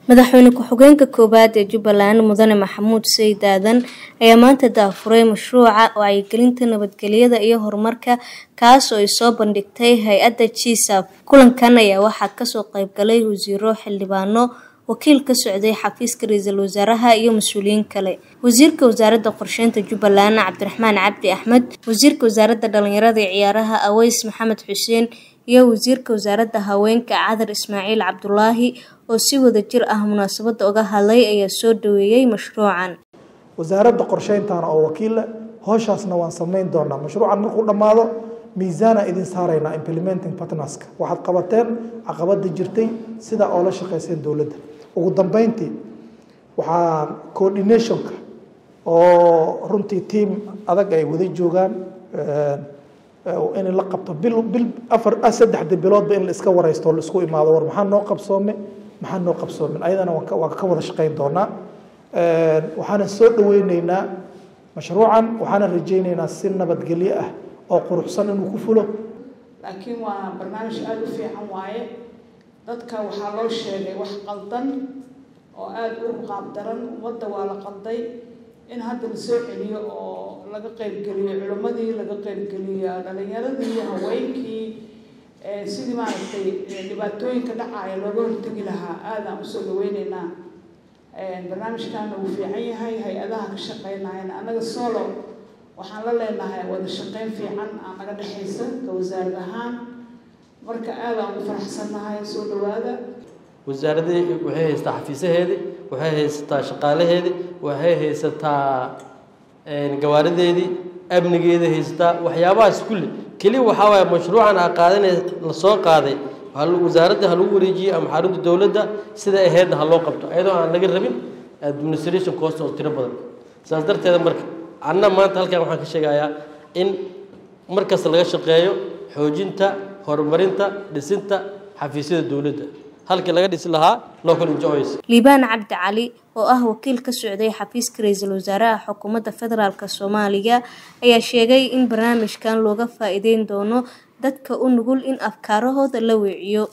madaxweyne ku-xigeenka koowaad ee jubbaland mudane maxamuud sayid aadan ayaa maanta daafuray mashruuca wacyigelinta nabadgelyada iyo horumarka kaas oo ay soo bandhigtay hay-adda gsaf kulankan ayaa waxaa kasoo qeybgalay wasiiro xildhibaano wakiil ka socday xafiiska ra-iisul wasaaraha iyo mas-uuliyiin kale wasiirka wasaaradda qorsheynta jubbaland cabdiraxmaan cabdi axmed wasiirka wasaaradda dhalinyarada iyo ciyaaraha aweys maxamed xuseen iyo wasiirka wasaaradda haweenka cadar ismaaciil cabdulaahi oo si wada jir ah munaasabadda uga hadlay ayaa soo dhaweeyey mashruucan wasaaradda qorsheyntaana oo wakiilla howshaasna waan samayn doonaa mashruucan markuu dhammaado miisaana idin saaraynaa implementing partnerska waxaad qabateen caqabada jirtay sidaa oo la shaqayseen dowladda ugu dambeyntii waxaa coordinationka oo runtii tiam adag ay wada joogaan in la qabto bil bil afar saddexda biloodba in la iska wareysto o la isku imaado war maxaa noo qabsoome maxaa noo qabsoomin ayadana waan ka wada shaqayn doonaa waxaana soo dhaweyneynaa mashruucan waxaana rajayneynaa si nabadgelyo ah oo quruxsan inuu ku fulo laakiin waa barnaamij aada u fiican waaye dadka waxaa loo sheegay wax qaldan oo aada u qaabdaran wadda waa la qalday in hadda la soo celiyo oo laga qaybgeliyo culimmadii laga qaybgeliyo dhalinyaradii haweenkii sidii maaragtay dhibaatooyinka dhacaaya looga hortegi lahaa aadaan usoo dhaweyneynaa barnaamijkaana wuu fiican yahay hay-adaha ka shaqeynayana annaga solo waxaan la leenahay wada shaqeyn fiican aa naga dhexaysa ka wasaarad ahaan marka aadaan ugu faraxsannahay soo dhawaada wasaaradii waxay haysataa xafiisaheedii waxay haysataa shaqaalaheedii waxay haysataa gawaarideedii amnigeeda haysataa waxyaabahaas kulli keliya waxaa waaya mashruucan aa qaadanay la soo qaaday wasaaradda ha lagu wareejiyey ama xarunta dowladda sida ahaydna ha loo qabto ayadoo aan laga rabin administration cost oo tiro badan saas darteeda marka anna maanta halkan waxaan ka sheegayaa in markasta laga shaqeeyo xoojinta horumarinta dhisinta xafiisyada dowladda halkii laga dhisi lahaa local enjoys liibaan cabdi cali oo ah wakiil ka socday xafiiska ra-iisul wasaaraha xukuumadda federaalk soomaaliya ayaa sheegay in barnaamijkan looga faa-iideyn doono dadka u nugul in afkaarahooda la weeciyo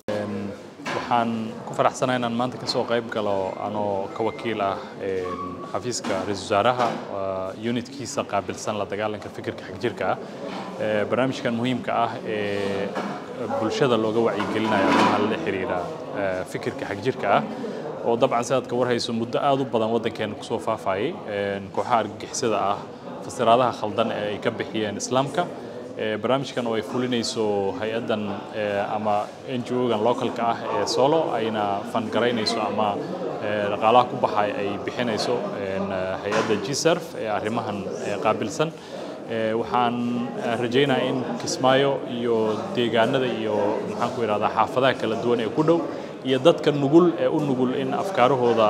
waxaan ku faraxsanaa inaan maanta kasoo qayb galo anoo ka wakiil ah xafiiska ra-iisul wasaaraha unitkiisa qaabilsan la dagaalanka fikirka xagjirka ah barnaamijkan muhiimka ah ee bulshada looga wacyigelinayo arrimaha la xiriira fikirka xagjirka ah oo dabcan sidaad ka warhayso muddo aada u badan waddankeena kusoo faafayay kooxaha argagixisada ah fasiraadaha khaldan ee ay ka bixiyeen islaamka barnaamijkan oo ay fulinayso hay-addan ama n g o-gan localka ah ee solo ayna fangaraynayso ama dhaqaalaha ku baxay ay bixinayso hay-adda gserf ee arrimahan qaabilsan waxaan rajaynayaa in kismaayo iyo deegaanada iyo maxaan ku idhahdaa xaafadaha kala duwan ee ku dhow iyo dadka nugul ee u nugul in afkaarahooda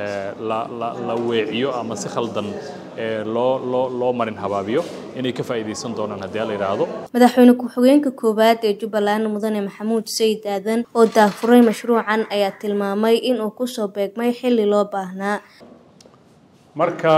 la weeciyo ama si khaldan loo loo loo marin habaabiyo inay ka faa'iidaysan doonaan haddii la yidhaahdo madaxweyne ku-xigeenka koowaad ee jubbaland mudane maxamuud sayid aadan oo daafuray mashruucan ayaa tilmaamay inuu kusoo beegmay xilli loo baahnaa marka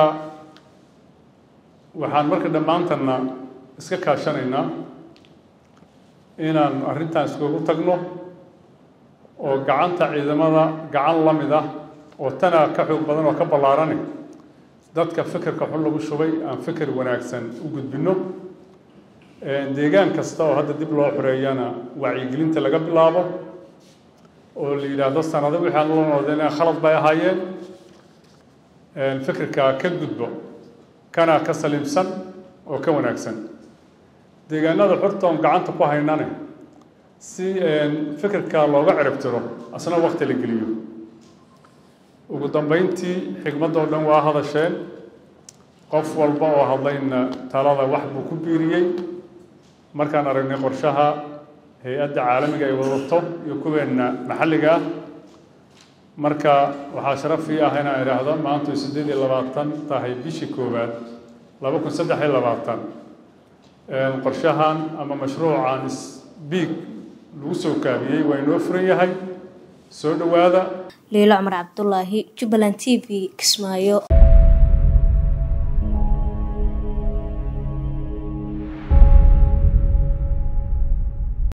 waxaan marka dhammaantanna iska kaashanaynaa inaan arrintan iskugu tagno oo gacanta ciidamada gacan la mid ah oo tana ka xoog badan oo ka ballaarani dadka fikirka xun lagu shubay aan fikir wanaagsan u gudbinno deegaan kasta oo hadda dib loo xoreeyana wacyigelinta laga bilaabo oo la yidhaahdo sanado wixii aan ula noodeen khalad bay ahaayeen fikirka ka gudbo kana ka saliimsan oo ka wanaagsan deegaanada xurta oon gacanta ku haynane si fikirka looga ciribtiro asna wakti la geliyo ugu dambeyntii xigmadoo dhan waa hadasheen qof walba oo hadlayna talada wax buu ku biiriyey markaan aragnay qorshaha hay-adda caalamiga ay wadato iyo kuweenna maxalliga ah marka waxaa sharaf ii ah inaan idhaahdo maantu siddeed iyo labaatan tahay bishii koowaad laba kun saddex iyo labaatan qorshahan ama mashruucan sbiig lagu soo kaabiyey waa inoo furan yahay soo dhowaada liilo cumar cabdulaahi jubbaland t v kismaayo